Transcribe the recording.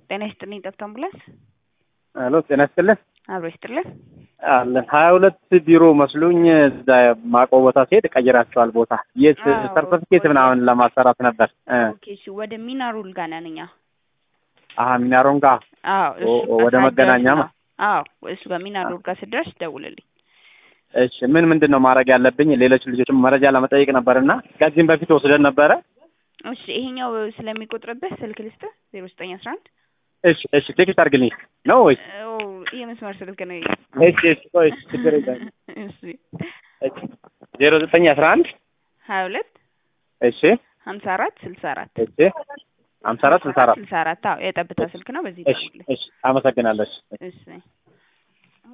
ጤና ይስጥልኝ ጠብታ አምቡላንስ ሄሎ ጤና ይስጥልን አብሮ ይስጥልን አለን ሀያ ሁለት ቢሮ መስሉኝ እዛ ማቆ ቦታ ሲሄድ ቀይራቸዋል ቦታ የት አዎ፣ ሰርተፊኬት ወደ- ምናምን ለማሰራት ነበር እ ኦኬ እሺ ወደ ሚናሩል ጋር ነን እኛ አሀ ሚናሮን ጋር አዎ እሱ ኦ- ጋር ወደ ሳትደርስ መገናኛ ነው። ማ- አዎ እሱ ጋር ሚናሩል ጋር ስትደርስ ደውልልኝ እሺ ምን ምንድን ነው ማድረግ ያለብኝ ሌሎች ልጆችም መረጃ ለመጠየቅ ነበርና ከዚህም በፊት ወስደን ነበረ እሺ ይሄኛው ስለሚቆጥርብህ ስልክ ልስጥህ ዜሮ ዘጠኝ አስራ አንድ እሺ እሺ ቴክስት አድርግልኝ ነው ወይስ የመስመር ስልክ ነው እሺ እሺ ቆይ እሺ ችግር የለም እሺ እሺ ዜሮ ዘጠኝ አስራ አንድ ሀያ ሁለት እሺ ሀምሳ አራት ስልሳ አራት እሺ ሀምሳ አራት ስልሳ አራት ስልሳ አራት አዎ የጠብታ ስልክ ነው በዚህ እሺ ደውልልኝ እሺ አመሰግናለሁ እሺ እሺ